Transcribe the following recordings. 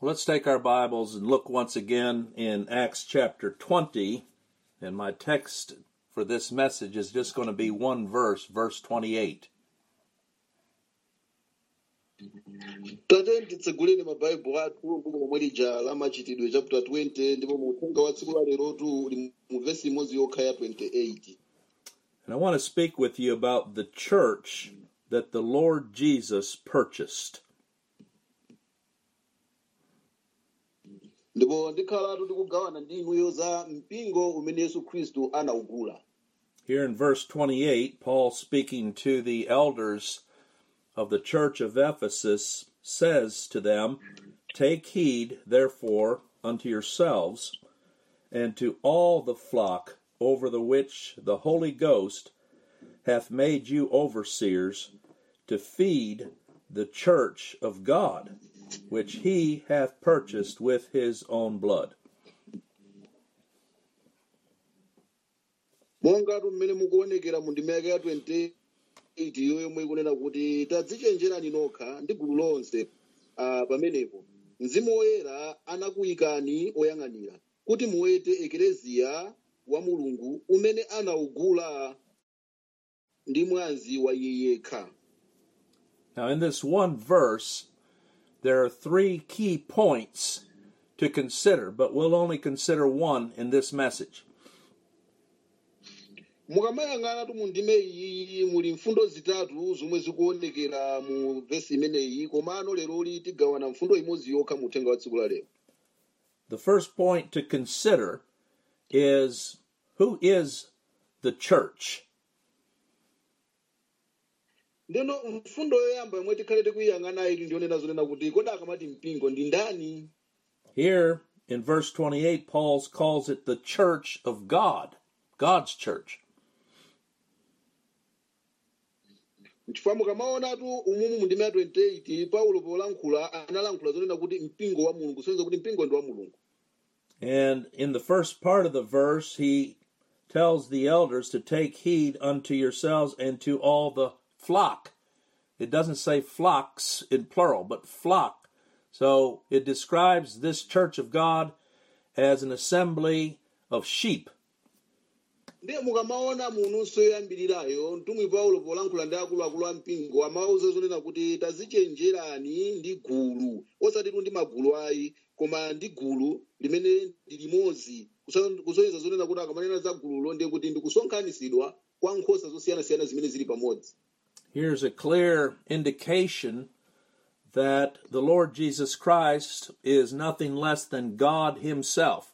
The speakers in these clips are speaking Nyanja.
Let's take our Bibles and look once again in Acts chapter 20. And my text for this message is just going to be one verse, verse 28. tate titseguleni mabhaibhuri athu buku lomwe lija la machitidwe chapter 20 ndipo uthenga wa tsiku la lerotu uli mu vesi imodzi yokha ya 28 And I want to speak with you about the church that the Lord Jesus purchased. ndipo ndikhalatu tikugawana ndi inuyo za mpingo umene yesu khristu anawugula Here in verse 28, Paul speaking to the elders of the church of Ephesus says to them, Take heed, therefore, unto yourselves and to all the flock over the which the Holy Ghost hath made you overseers to feed the church of God, which he hath purchased with his own blood. mongatu mmene mukuonekera mu ndima yake ya 28 iyo yomwe ikunena kuti tadzichenjerani nokha ndi gulu lonse ah, pamenepo mzimu woyera anakuyikani oyang'anira kuti muwete ekereziya wa mulungu umene anawugula ndi mwazi wa iye yekha Now, in this one verse, there are three key points to consider, but we'll only consider one in this message. mukamayang'anatu mu ndime iyi muli mfundo zitatu zomwe zikuonekera mu vesi imeneyi komano leroli tigawana mfundo imodzi yokha mu uthenga wa tsiku la lero The first point to consider is who is the church? ndeno mfundo yoyamba yomwe tikhale tikuyiyang'ana ili ndionena zonena kuti kodi akamati mpingo ndi ndani Here in verse 28, Paul calls it the church of God, God's church. chifukwa mukamaonatu umumu mu ndime ya 28 paulo polankhula analankhula zonena kuti mpingo wa mulungu soneza kuti mpingo ndi wa mulungu And in the first part of the verse, he tells the elders to take heed unto yourselves and to all the flock. It doesn't say flocks in plural, but flock. So it describes this church of God as an assembly of sheep. ndiye mukamaona mununso yoyambirirayo mtumwi paulo polankhula ndi akuluakulu a mpingo amauza zonena kuti tazichenjerani ndi gulu osatitu ndi magulu ayi koma ndi gulu limene ndi limodzi Kusa- kusonyeza zonena kuti akamanena za gululo ndiye kuti ndikusonkhanitsidwa kwa nkhosa zosiyanasiyana zimene zili pamodzi Here's a clear indication that the Lord Jesus Christ is nothing less than God Himself.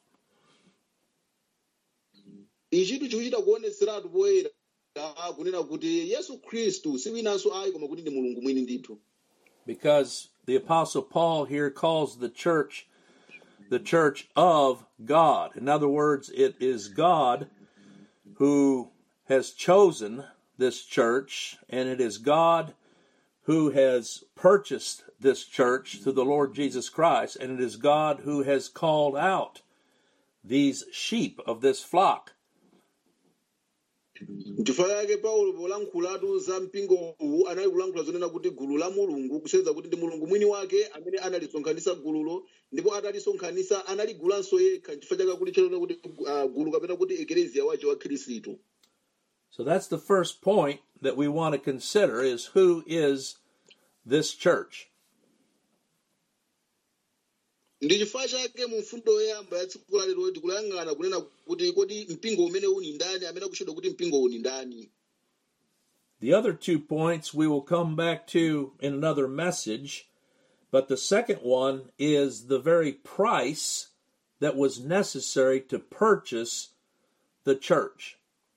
ichitu chikuchita kuoneseratu poyera kunena kuti yesu khristu si winanso ayi koma kuti ndi mulungu mwini ndithu because the apostle paul here calls the church the church of god in other words it is god who has chosen this church and it is god who has purchased this church through the lord jesus christ and it is god who has called out these sheep of this flock nchifukwa chake paulo polankhulatu za mpingowu anali kulankhula zonena kuti gulu la mulungu kusonyeza kuti ndi mulungu mwini wake amene analisonkhanitsa gululo ndipo atalisonkhanitsa analigulanso yekha nchifukwa chake kuti chalona kuti ah, gulu kapena kuti ekereziya wace wa khristu so that's the first point that we want to consider is who is this church ndi chifukwa chake mu mfundo yoyamba ya tsiku la lero tikulayang'ana kunena kuti kodi mpingo umene uni ndani amene akutchedwa kuti mpingo uni ndani The other two points we will come back to in another message, but the second one is the very price that was necessary to purchase the church.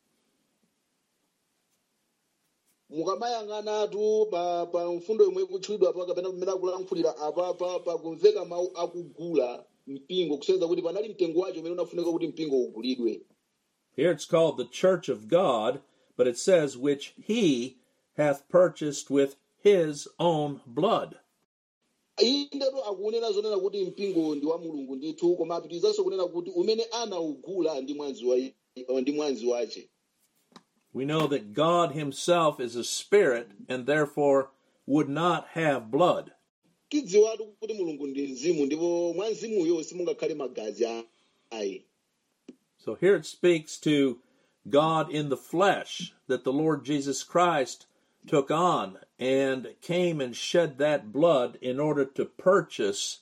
mukamayang'anatu pa, pa mfundo yomwe ikutchulidwa pa kapena pamene akulankhulira apapa pakumveka mawu akugula mpingo kusonyeza kuti panali mtengo wacho umene unafunika kuti mpingo ugulidwe Here it's called the church of God, but it says, which he hath purchased with his own blood. indetu akunena zonena kuti mpingo ndi wa mulungu ndithu koma apitirizanso kunena kuti umene anawugula ndi mwazi wa ndi mwazi wace We know that God himself is a spirit and therefore would not have blood. tidziwatu kuti mulungu ndi mzimu ndipo mwa mzimuyo simungakhale magazi a- ayi So here it speaks to God in the flesh that the Lord Jesus Christ took on and came and shed that blood in order to purchase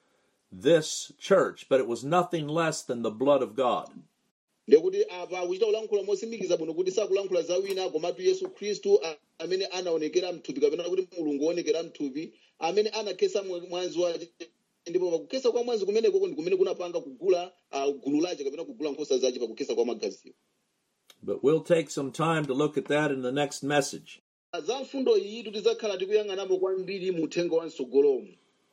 this church, but it was nothing less than the blood of God. ndekuti apa akuchita kulankhula mosimikiza bwino kuti sakulankhula za wina komatu yesu khristu a- amene anaonekera mthupi kapena kuti mulungu woonekera mthupi amene anakhesa mwa- mwazi wace ndipo pakukhesa kwa mwazi kumenekoko ndi kumene kunapanga kugula ah, gulu lace kapena kugula nkhosa zace pakukhesa kwa magaziwo But we'll take some time to look at that in the next message. za mfundo iyi tidzakhala tikuyang'anapo kwambiri mu uthenga wa msogolomo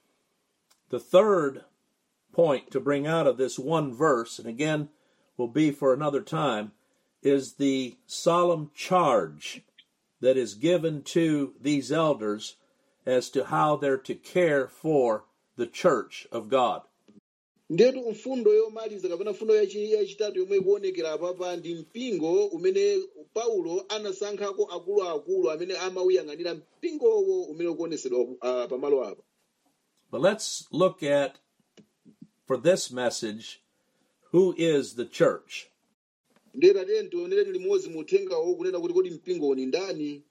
The third point to bring out of this one verse, and again will be for another time, is the solemn charge that is given to these elders as to how they're to care for the church of God. ndetu mfundo yomaliza kapena mfundo yachi- yachitatu yomwe ikuonekera apapa ndi mpingo umene paulo anasankhako akuluakulu amene amauyang'anira mpingowo umene ukuonesedwa uh, pamalo apa But let's look at, for this message, who is the church? ndeta tiye tionereni limodzi mu uthengawo kunena kuti kodi mpingowo ni ndani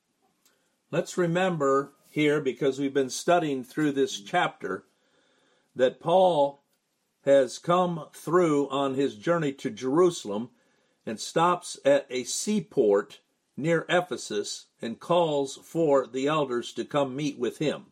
Let's remember here, because we've been studying through this chapter, that Paul has come through on his journey to Jerusalem and stops at a seaport near Ephesus and calls for the elders to come meet with him.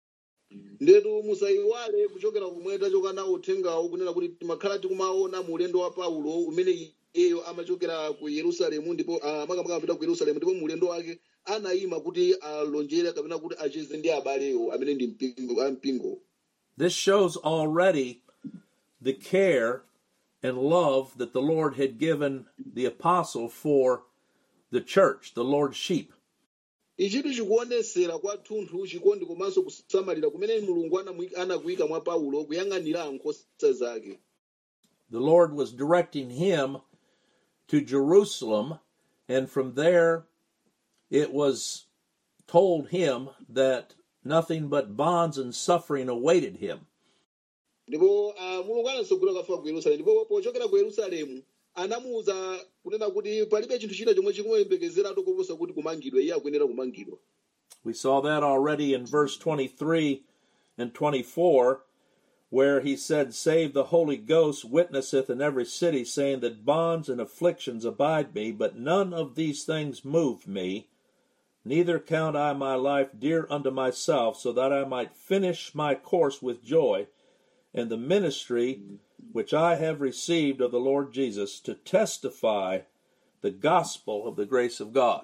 ndetu musayiwale kuchokera kumwe tachoka nawo uthengawo kunena kuti timakhala tikumaona mu ulendo wa paulo umene iyeyo amachokera ku yerusalemu ndipo ah, makamaka amapita ku yerusalemu ndipo mu ulendo wake anayima kuti alonjere kapena kuti acheze ndi abalewo amene ndi mpingo ampingo This shows already the care and love that the Lord had given the apostle for the church, the Lord's sheep. ichitu chikuonesera kwathunthu chikondi komanso kusamalira kumene mulungu anamwi- anakuyika mwa paulo kuyang'anira nkhosa zake the Lord was directing him to Jerusalem, and from there it was told him that nothing but bonds and suffering awaited him. ndipo ah, mulungu anasogolera kafa ku yerusalemu ndipo pochokera ku yerusalemu anamuwuza kunena kuti palibe chinthu china chomwe chikumuyembekezeratu koposa kuti kumangidwa iye akuyenera kumangidwa We saw that already in verse 23 and 24, where he said, Save the Holy Ghost witnesseth in every city, saying that bonds and afflictions abide me, but none of these things move me. Neither count I my life dear unto myself, so that I might finish my course with joy, and the ministry which I have received of the Lord Jesus to testify the gospel of the grace of God.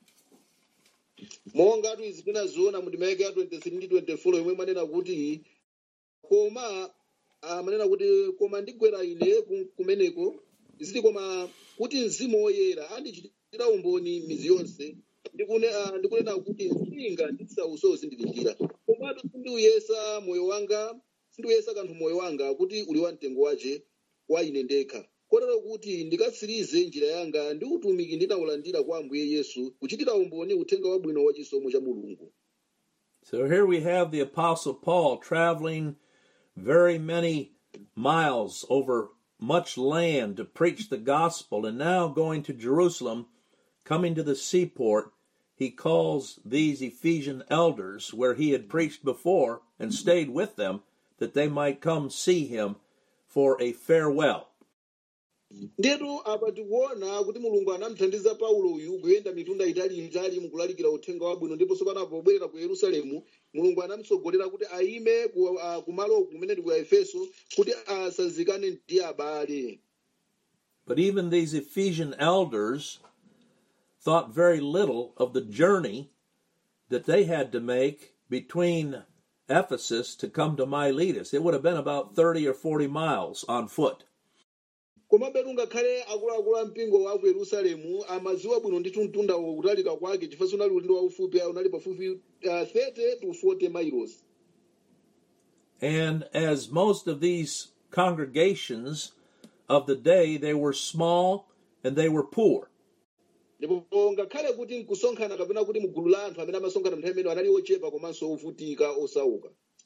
monga tu izi tinaziona mu ndima yake ya 23 ndi 24 yomwe manena kuti koma ah, manena kuti koma ndigwera ine ku- kumeneko ziti koma kuti mzimu woyera andichitira umboni mizi yonse ndikune- ah, ndikunena kuti mpinga ndisauso zindilindira komatu sindiuyesa moyo wanga sindiuyesa kanthu moyo wanga kuti uli wa mtengo wace wa ine ndekha kotero kuti ndikatsirize njira yanga ndi utumiki ndinawulandira kwa ambuye yesu kuchitira umboni uthenga wabwino wa chisomo cha mulungu So here we have the Apostle Paul traveling very many miles over much land to preach the gospel, and now going to Jerusalem, coming to the seaport, he calls these Ephesian elders where he had preached before and stayed with them that they might come see him for a farewell. ndetu apa tikuona kuti mulungu anamuthandiza paulo uyu kuyenda mitunda italiitali mukulalikira uthenga wabwino ndiponso panapobwerera ku yerusalemu mulungu anamutsogolera kuti ayime ku- ah, kumalo kumene ndi ku efeso kuti asazikane ndi abale But even these Ephesian elders thought very little of the journey that they had to make between Ephesus to come to Miletus. It would have been about 30 or 40 miles on foot. komabe ngakhale akuluakulu a mpingo wa ku yerusalemu amaziwa bwino ndi mtunda kutalika kwake chifukwa unali ulendo waufupi unali pafupi uh, 30 to 40 miles And as most of these congregations of the day, they were small and they were poor. ndipo ngakhale kuti nkusonkhana kapena kuti mugulu la anthu amene amasonkhana nthawi imene anali ochepa komanso ovutika osauka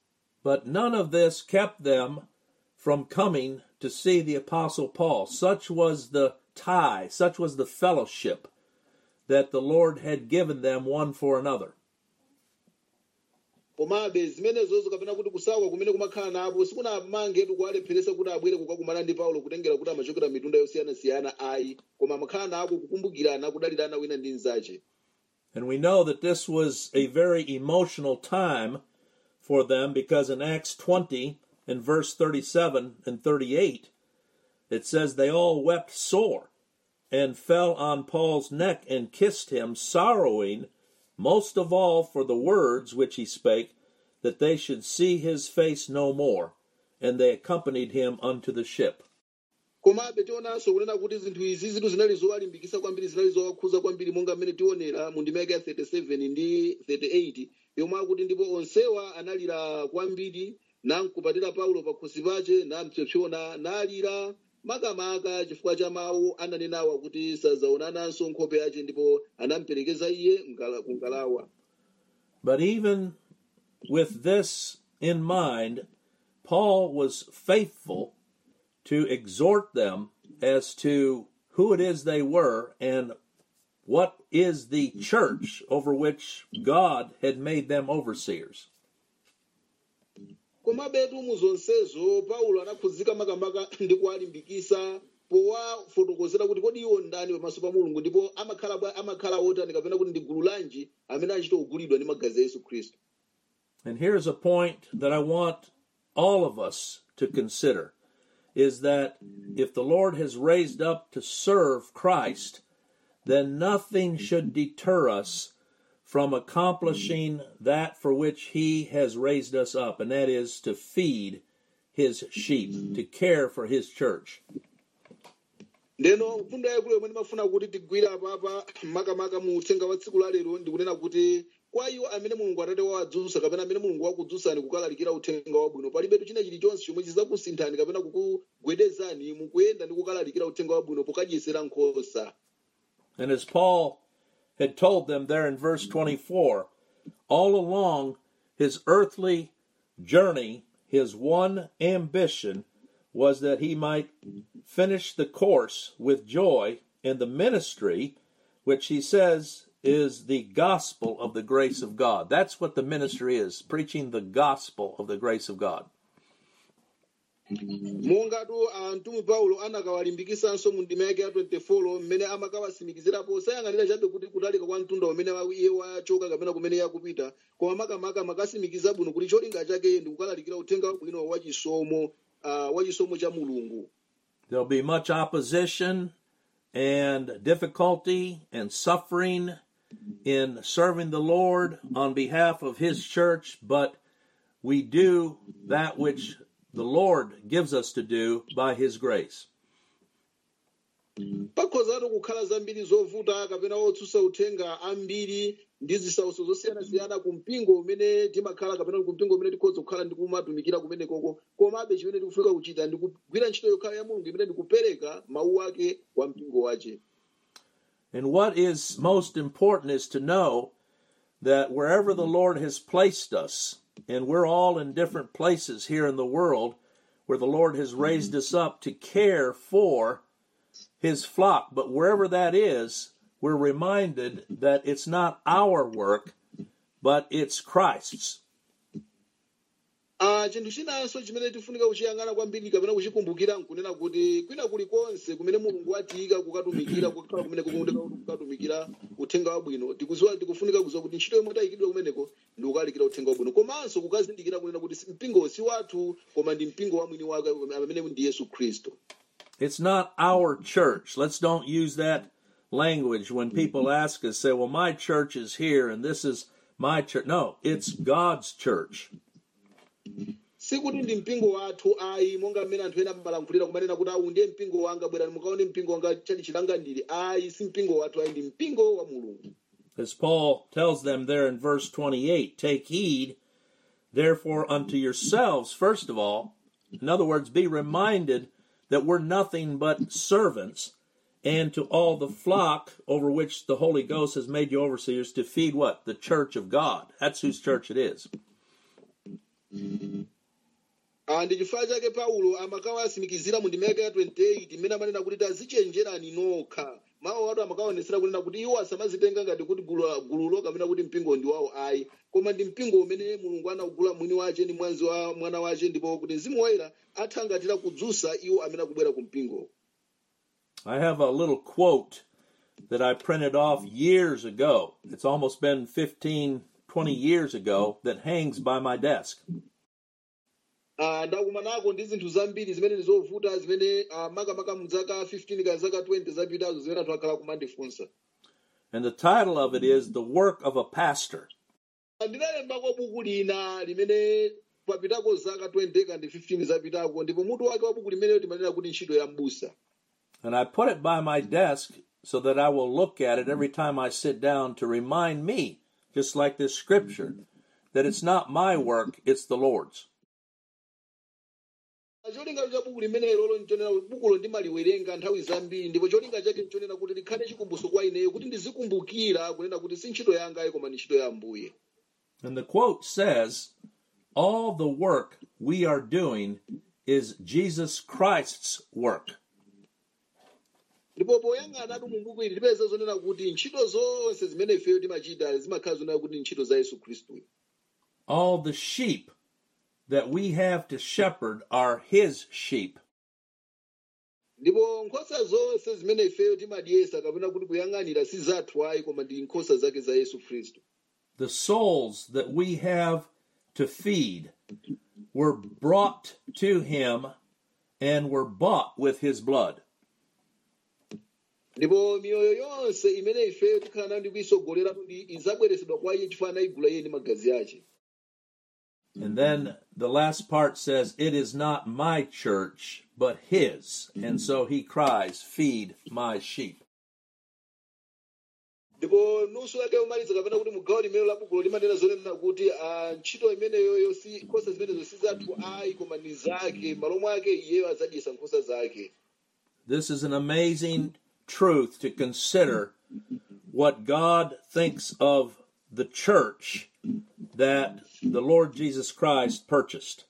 But none of this kept them from coming to see the Apostle Paul. Such was the tie, such was the fellowship that the Lord had given them one for another. komabe zimenezozo kapena kuti kusauka kumene kumakhala napo sikunamangetu kuwalepheresa kuti abwere kukakumana ndi paulo kutengera kuti amachokera mitunda yosiyanasiyana ayi koma amakhala nako kukumbukirana kudalirana wina ndi mnzache And we know that this was a very emotional time for them because in Acts 20 in verse 37 and 38, it says they all wept sore and fell on Paul's neck and kissed him, sorrowing most of all for the words which he spake, that they should see his face no more. And they accompanied him unto the ship. komabe tionanso kunena kuti zinthu izi zitu zinali zowalimbikitsa kwambiri zinali zowakhuza kwambiri monga mmene tionera mu ndimeke ya 37 ndi 38 yomwe akuti ndipo onsewa analira kwambiri namkupatira paulo pakhosi pace nampsopsona nalira makamaka chifukwa cha mawu ananenawa kuti sazaonananso nkhope yace ndipo anamperekeza iye mkala- ku ngalawa But even with this in mind, Paul was faithful to exhort them as to who it is they were and what is the church over which God had made them overseers. komabetu mu zonsezo paulo anakhuzika makamaka ndi kuwalimbikisa powafotokozera kuti kodi iwo ndani pamaso pa mulungu ndipo amakhala bwa- amakhala otani kapena kuti ndi gulu lanji amene achita kugulidwa ndi magazi a yesu khristu And here's a point that I want all of us to consider is that if the Lord has raised up to serve Christ, then nothing should deter us from accomplishing that for which He has raised us up, and that is to feed His sheep, to care for His church. ndeno mfundo yayikulu yomwe ndimafuna kuti tigwire apapa makamaka mu uthenga wa tsiku la lero ndikunena kuti kwa iwo amene mulungu atate wawadzutsa kapena amene mulungu wakudzutsani kukalalikira uthenga wabwino palibetu china chilichonse chomwe chizakusinthani kapena kukugwedezani mukuyenda ndi kukalalikira uthenga wabwino pokadyesera nkhosa And as Paul had told them there in verse 24, all along his earthly journey, his one ambition was that he might finish the course with joy in the ministry, which he says is the gospel of the grace of God. That's what the ministry is, preaching the gospel of the grace of God. mongatu amtumwi paulo anakawalimbikitsanso mu ndima yake ya 24 mmene amakawatsimikizirapo sayang'anira chabe kuti kutalika kwa mtunda umene wa- iye wachoka kapena kumene iye akupita koma makamaka amakasimikiza bwino kuti cholinga chake ndi kukalalikira uthenga wabwino wachisomo uh, wachisomo cha mulungu There'll be much opposition and difficulty and suffering in serving the Lord on behalf of His church, but we do that which the Lord gives us to do by His grace. pakhozatu kukhala zambiri zovuta kapena otsutsa uthenga ambiri ndi zisautso zosiyanasiyana ku mpingo umene timakhala kapena ku mpingo umene tikhoza kukhala ndi kumatumikira kumenekoko komabe chimene tikufunika kuchita ndi kugwira ntchito yokhala ya mulungu imene ndikupereka mawu ake kwa mpingo wace And what is most important is to know that wherever the Lord has placed us, and we're all in different places here in the world where the Lord has raised us up to care for his flock, but wherever that is, we're reminded that it's not our work, but it's Christ's. Ah, chinthu chinanso chimene tifunika kuchiyang'ana kwambiri kapena kuchikumbukira nkunena kuti kwina kulikonse kumene mulungu watiyika kukatumikira kukhala kumene kukuoneka kuti kukatumikira uthenga wabwino tikuziwa tikufunika kuziwa kuti ntchito yomwe tayikidwa kumeneko ndi kukalalikira uthenga wabwino komanso kukazindikira kunena kuti si- mpingo si wathu koma ndi mpingo wa mwini wake amene ndi yesu khristu It's not our church. Let's don't use that language when people ask us, say, well, my church is here and this is my church. No, it's God's church. sikuti ndi mpingo wathu ayi monga mmene anthu ena amalankhulira kumanena kuti awu ndiye mpingo wanga bwerani mukaone mpingo wanga chali chilangandiri ayi si mpingo wathu ayi ndi mpingo wa mulungu As Paul tells them there in verse 28, take heed therefore unto yourselves, first of all. In other words, be reminded that we're nothing but servants, and to all the flock over which the Holy Ghost has made you overseers to feed what? The church of God. That's whose church it is. Ah, ndi chifukwa chake paulo amakawasimikizira mu ndimeke ya 28 imene amanena kuti tazichenjerani nokha mawu atu amakaonetsera kunena kuti iwo asamazitenga ngati kuti gulu- gululo kapena kuti mpingo ndi wawo ayi koma ndi mpingo umene mulungu anawugula mwini wace ndi mwazi wa mwana wace ndipo kuti mzimu woyera athangatira kudzutsa iwo amene akubwera ku mpingo I have a little quote that I printed off years ago. It's almost been 15, 20 years ago that hangs by my desk. Ah, ndakumanako ndi zinthu zambiri zimene ndizovuta zimene ah, makamaka mu zaka 15 kana zaka 20 zapitazo zimene anthu akhala kumandifunsa And the title of it is The Work of a Pastor. ndinalembako buku lina limene papitako zaka 20 kandi 15 zapitako ndipo mutu wake wa buku limeneyo timanena kuti ntchito ya m'busa And I put it by my desk so that I will look at it every time I sit down to remind me, just like this scripture, that it's not my work, it's the Lord's. cholinga cha buku limenelo nchonena kuti bukulo ndimaliwerenga nthawi zambiri ndipo cholinga chake nchonena kuti likhale chikumbutso kwa ineyo kuti ndizikumbukira kunena kuti si ntchito yangayi koma ni ntchito ya ambuye And the quote says, All the work we are doing is Jesus Christ's work. ndipo poyang'anatu mu buku ili tipeza zonena kuti ntchito zonse zimene ifeyo timachita zimakhala zonena kuti ntchito za yesu khristu All the sheep that we have to shepherd are his sheep. ndipo nkhosa zonse zimene ifeyo timadyesa kapena kuti kuyang'anira si zathu ayi koma ndi nkhosa zake za yesu khristu The souls that we have to feed were brought to him and were bought with his blood. ndipo miyoyo yonse imene ifeyo tikhala nayo ndi kuyisogolera kuti izabweresedwa kwa iye chifukwa anayigula iye ndi magazi ake And then the last part says, It is not my church, but his. And so he cries, Feed my sheep. ndipo nusu yake yomaliza kapena kuti mugawo limene la bukulo limanena zonena kuti ah, ntchito imeneyoyo si nkhosa zimenezo si zathu ayi koma ni zake malo mwake iyeyo azadyesa nkhosa zake This is an amazing truth to consider what God thinks of the church that the Lord Jesus Christ purchased.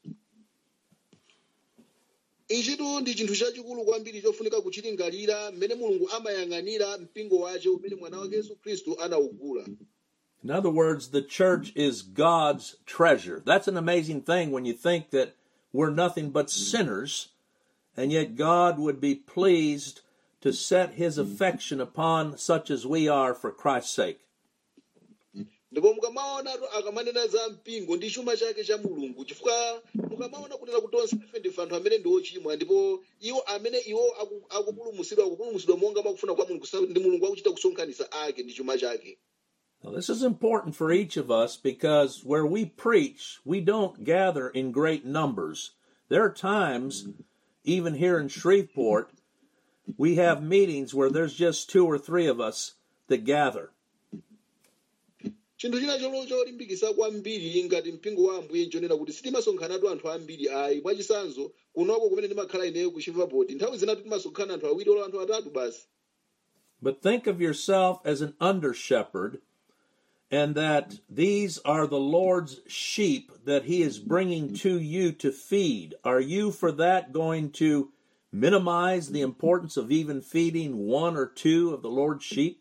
ichitu ndi chinthu chachikulu kwambiri chofunika kuchilingalira mmene mulungu amayang'anira mpingo wace umene mwana wake yesu khristu anawugula In other words, the church is God's treasure. That's an amazing thing when you think that we're nothing but sinners, and yet God would be pleased to set his affection upon such as we are for Christ's sake. ndipo mukamaonatu akamanena za mpingo ndi chuma chake cha mulungu chifukwa mukamaona kunena kuti onse ife ndife anthu amene ndi ochimwa ndipo iwo amene iwo aku- akupulumutsidwa akupulumutsidwa monga makufuna kwa mulungu sa- ndi mulungu akuchita kusonkhanitsa ake ndi chuma chake Now, this is important for each of us because where we preach, we don't gather in great numbers. There are times, even here in Shreveport, we have meetings where there's just two or three of us that gather. chinthu china cholo cholimbikitsa kwambiri ngati mpingo wa ambuye nchonena kuti sitimasonkhanatu anthu ambiri ayi mwachisanzo kunoko kumene ndimakhala ineyo ku Shreveport nthawi zinatu timasonkhana anthu awiri olo anthu atatu basi But think of yourself as an under shepherd, and that these are the Lord's sheep that He is bringing to you to feed. Are you, for that, going to minimize the importance of even feeding one or two of the Lord's sheep?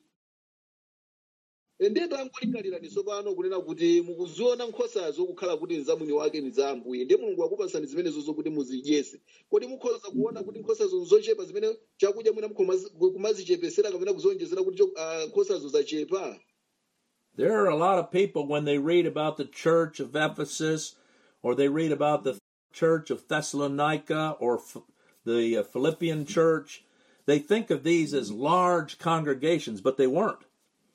ndiye tangolingalirani tsopano kunena kuti mukuziona nkhosazo kukhala kuti nzamwini wake ni za ambuye ndiye mulungu akupasani zimenezo zokuti muzidyese kodi mukhoza kuona kuti nkhosazo nzochepa zimene chakudya mwina mukhomazi- kumazichepesera kapena kuzonjezera kuti cho- ah, nkhosazo zachepa There are a lot of people when they read about the church of Ephesus or they read about the church of Thessalonica or Ph- the uh, Philippian church, they think of these as large congregations, but they weren't.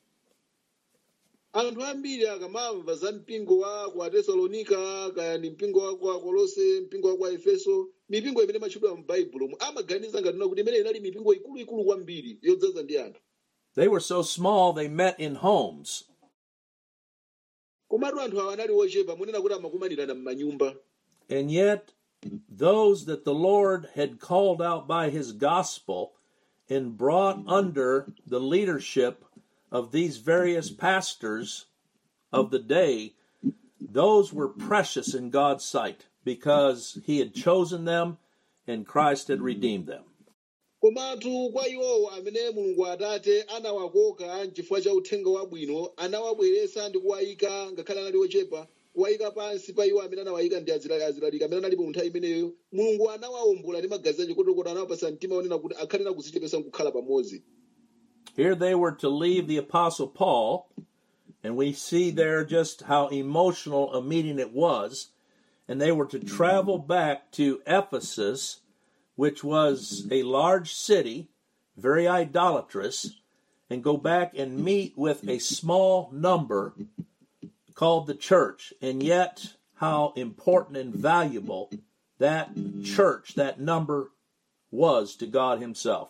anthu ambiri akamamva za mpingo wa ku atesalonika kaya ni mpingo wa ku akolose mpingo wa ku aefeso mipingo imene imatchedwa m'baibulo amaganiza ngatuna kuti imene inali mipingo ikuluikulu kwambiri yodzaza ndi anthu They were so small they met in homes. komatu anthu awa anali ochepa munena kuti amakumanirana m'manyumba And yet, those that the Lord had called out by his gospel and brought under the leadership of these various pastors of the day, those were precious in God's sight because he had chosen them and Christ had redeemed them. komatu kwa iwowo amene mulungu atate anawakoka chifukwa cha uthenga wabwino anawabweretsa ndi kuwayika ngakhale anali ochepa kuwayika pansi pa iwo amene anawayika ndi azilali azilalika amene analipo mu nthawi imeneyo mulungu anawawombola ndi magazi ache kotokota anawapasa mtima onena kuti akhalena kuzichepesa nkukhala pamodzi Here they were to leave the Apostle Paul, and we see there just how emotional a meeting it was. And they were to travel back to Ephesus, which was a large city, very idolatrous, and go back and meet with a small number called the church. And yet, how important and valuable that church, that number, was to God Himself.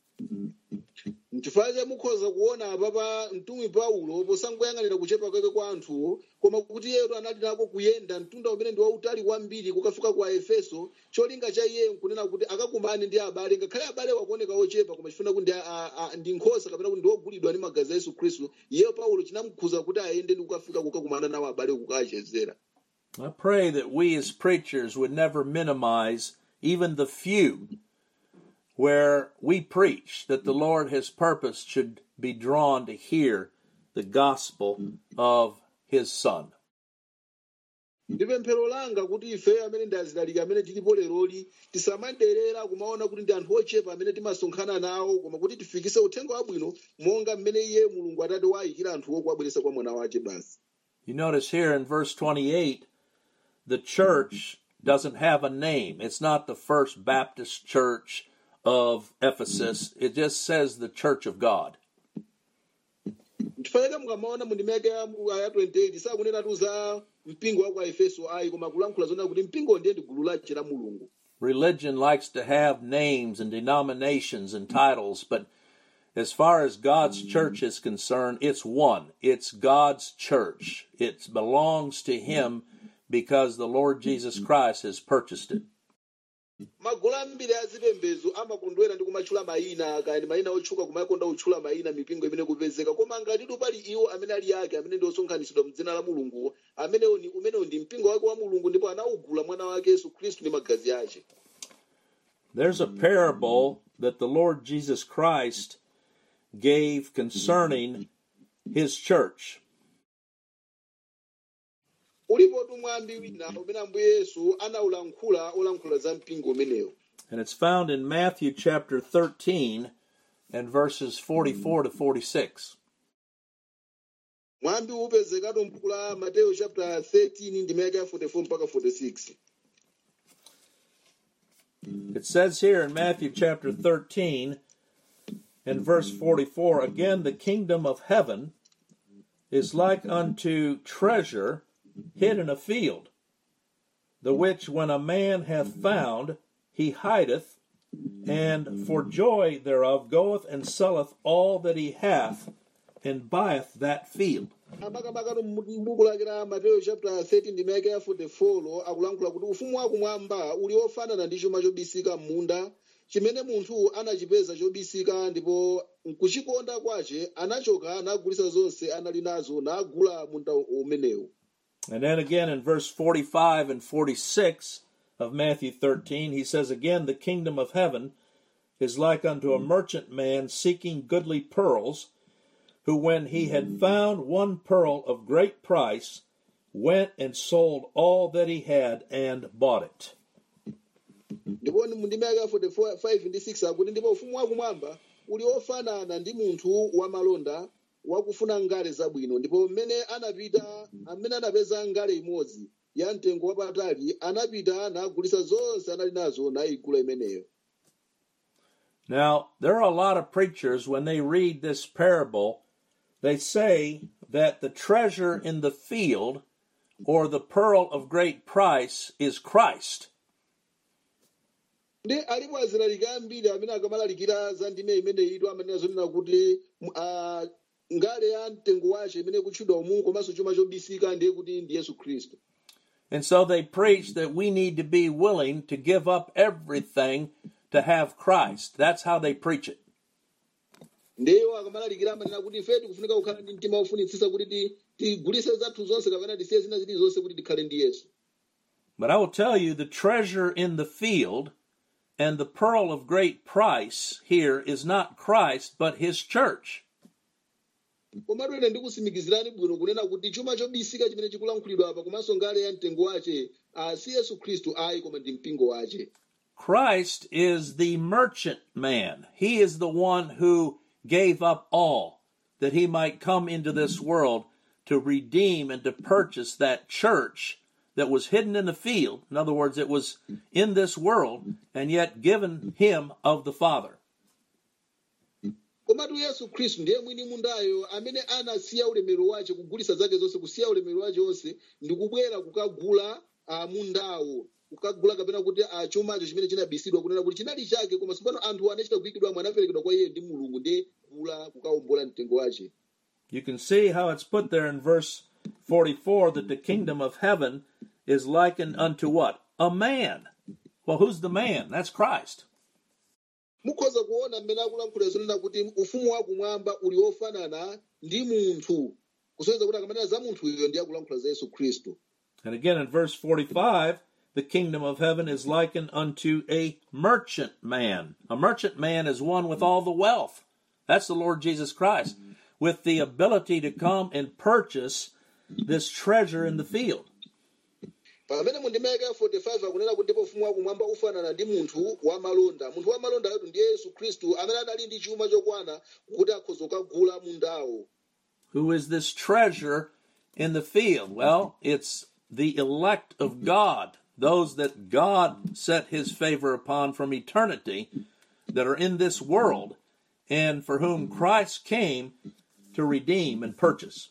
nchifukwa cha mukhoza kuona apapa mtumwi paulo posangoyang'anira kuchepa kwake kwa anthuwo koma kuti iyeyo anali nako kuyenda mtunda umene ndi wautali kwambiri kukafika ku efeso cholinga cha iye nkunena kuti akakumane ndi abale ngakhale abale wakuoneka ochepa koma chifuna kuti ndi a- a- ndi nkhosa kapena kuti ndi ogulidwa ndi magazi a yesu khristu iyeyo paulo chinamukhuza kuti ayende ndi kukafika kukakumana nawo abale kukachezera I pray that we as preachers would never minimize even the few where we preach that the Lord has purposed should be drawn to hear the gospel of His Son. ndi pemphero langa kuti ife amene ndi azilalika amene tilipo leroli tisamaderera kumaona kuti ndi anthu ochepa amene timasonkhana nawo koma kuti tifikise uthenga wabwino monga mmene iye mulungu atate wayikira anthuwo kuwabweretsa kwa mwana wace basi You notice here in verse 28, the church doesn't have a name. It's not the First Baptist Church of Ephesus, it just says the Church of God. ndifaneka mukamaona mu ndimeke ya ya 28 sakunenatu za mpingo wa kwa efeso ayi koma kulankhula zonena kuti mpingo ndiye ndi gulu lace la mulungu Religion likes to have names and denominations and titles, but as far as God's church is concerned, it's one. It's God's church. It belongs to Him because the Lord Jesus Christ has purchased it. magulu ambiri azipembedzo amakondwera ndi kumatchula mayina kaya ndi mayina otchuka kumakonda kutchula mayina mipingo imene kupezeka koma ngatitu pali iwo amene ali ake amene ndi osonkhanitsidwa mdzina la mulunguwo amenewo ni umenewo ndi mpingo wake wa mulungu ndipo anawugula mwana wake yesu khristu ndi magazi ace There's a parable that the Lord Jesus Christ gave concerning His church. ulipo mwambi wina umene ambuye yesu anawulankhula olankhula za mpingo umenewo And it's found in Matthew chapter 13 and verses 44 to 46. mwambi upezekatu m'buku la mateyo chapter 13 ndimeke ya 44 mpaka 46 It says here in Matthew chapter 13 and verse 44 again, the kingdom of heaven is like unto treasure hid in a field, the which when a man hath found, he hideth, and for joy thereof goeth and selleth all that he hath, and buyeth that field. amakamaka m'buku lake la mateyo chapter 13 ndimeke ya 44 lo akulankhula kuti ufumu wakumwamba uli ofanana ndi chuma chobisika m'munda chimene munthu anachipeza chobisika ndipo nkuchikonda kwace anachoka nagulitsa zonse anali nazo nagula munda umenewu And then again in verse 45 and 46 of Matthew 13, he says, Again, the kingdom of heaven is like unto a merchant man seeking goodly pearls, who, when he had found one pearl of great price, went and sold all that he had and bought it. ndipo mundimeke ya 45 ndi 6 akuti ndipo ufumu wakumwamba uli ofanana ndi munthu wamalonda wakufuna ngale zabwino ndipo mmene anapita amene anapeza ngale imodzi ya mtengo wapatali anapita nagulitsa zonse anali nazo nayigula imeneyo Now, there are a lot of preachers, when they read this parable, they say that the treasure in the field or the pearl of great price is Christ. ndi alipo azilaliki ambiri amene akamalalikira za ndime imene ito amanena zonena kuti ah, ngale ya mtengo wace imene kutchedwa umu komanso chuma chobisika ndiye kuti ndi yesu khristu And so they preach that we need to be willing to give up everything to have Christ. That's how they preach it. ndeyo akamalalikira amanena kuti ife tikufunika kukhala ndi mtima wofunitsitsa kuti ti- tigulitse zathu zonse kapena tisiye zina zilizonse kuti tikhale ndi yesu But I will tell you the treasure in the field and the pearl of great price here is not Christ, but his church. komatu ine ndikusimikizirani bwino kunena kuti chuma chobisika chimene chikulankhulidwa apa komanso ngale ya mtengo wace ah, si yesu khristu ayi koma ndi mpingo wace Christ is the merchant man. He is the one who gave up all that he might come into this world to redeem and to purchase that church that was hidden in the field. In other words, it was in this world and yet given him of the Father. komatu yesu khristu ndiye mwini mundayo amene anasiya ulemerero wace kugulitsa zake zonse kusiya ulemerero wace onse ndi kubwera kukagula uh, mundawo kukagula kapena kuti uh, chumacho chimene chinabisidwa kunena kuti chinali chake koma tsopano anthu anachita kuyikidwamo anaperekedwa kwa iye ndi mulungu ndi kugula kukawombola mtengo wace You can see how it's put there in verse 44 that the kingdom of heaven is likened unto what? A man. Well, who's the man? That's Christ. mukhoza kuona mmene akulankhula zonena kuti ufumu wakumwamba uli wofanana ndi munthu kusonyeza kuti akamanena za munthuyo ndiye akulankhula za yesu khristu And again in verse 45, the kingdom of heaven is likened unto a merchant man. A merchant man is one with all the wealth. That's the Lord Jesus Christ, with the ability to come and purchase this treasure in the field. pamene mundimeke 45 akunena kuti ndipo ufumu wakumwamba ufanana ndi munthu wamalonda munthu wamalonda yetu ndiye yesu khristu amene adali ndi chuma chokwana kuti akhoza kukagula mundawo Who is this treasure in the field? Well, it's the elect of God, those that God set his favor upon from eternity that are in this world and for whom Christ came to redeem and purchase.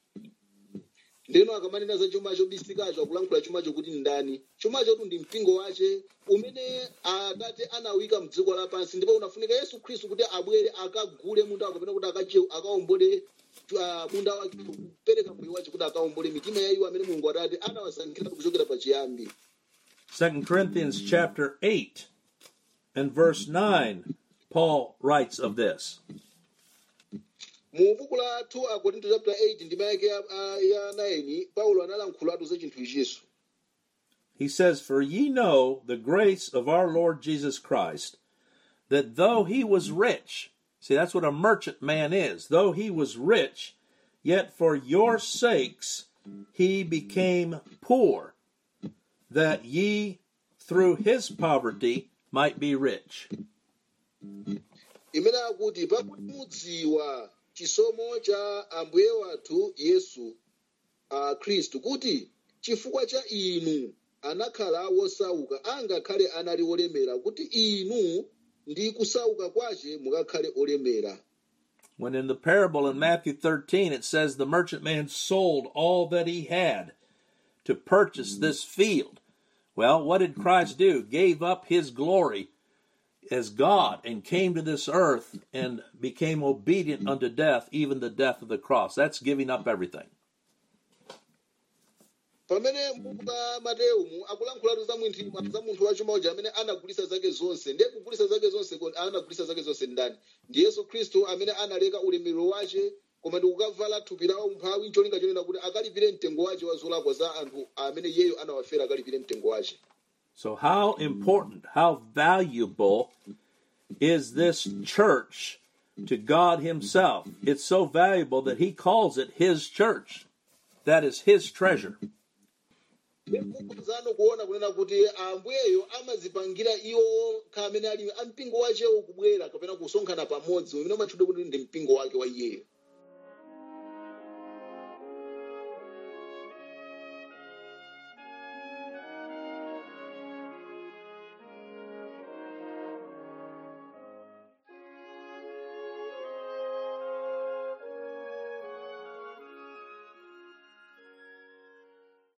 ndeno akamanena za chuma chobisikacho akulankhula chumacho kuti ndani chumacho tu ndi mpingo wace umene atate anawika mdziko lapansi ndipo unafunika yesu khristu kuti abwere akagule mundawo kapena kuti akache- akawombole ah, munda wake kupereka moyo wace kuti akawombole mitima ya iwo amene mulungu atate anawasankhira kuchokera pachiyambi 2 Corinthians chapter 8 and verse 9, Paul writes of this. mu buku la 2 akorinto chapter 8 ndima yake ya, ah, ya 9 paulo analankhulatu za chinthu ichiso He says, For ye know the grace of our Lord Jesus Christ, that though he was rich, see, that's what a merchant man is, though he was rich, yet for your sakes he became poor, that ye through his poverty might be rich. imene akuti pakuti mudziwa chisomo cha ambuye wathu yesu a khristu kuti chifukwa cha inu anakhala wosauka angakhale anali olemera kuti inu ndi kusauka kwace mukakhale olemera When in the parable in Matthew 13 it says the merchant man sold all that he had to purchase this field. Well, what did Christ do? Gave up his glory as God and came to this earth and became obedient unto death, even the death of the cross. That's giving up everything. pamene mbuka mateumu akulankhulatu za munthu za munthu wachuma uja amene anagulisa zake zonse ndiye kugulisa zake zonse ko- anagulisa zake zonse ndani ndi yesu khristu amene analeka ulemerero wace koma ndi kukavala thupi la umphawi ncholinga chonena kuti akalipire mtengo wace wa zolakwa za anthu amene iyeyo anawafera akalipire mtengo wace So, how important, how valuable is this church to God Himself? It's so valuable that He calls it His church. That is His treasure. zano kuona kunena kuti ambuyeyo amazipangira iwo kha amene ali ampingo wachewo kubwera kapena kusonkhana pamodzi umene umatchudwa kuti ndi mpingo wake wa iyeyo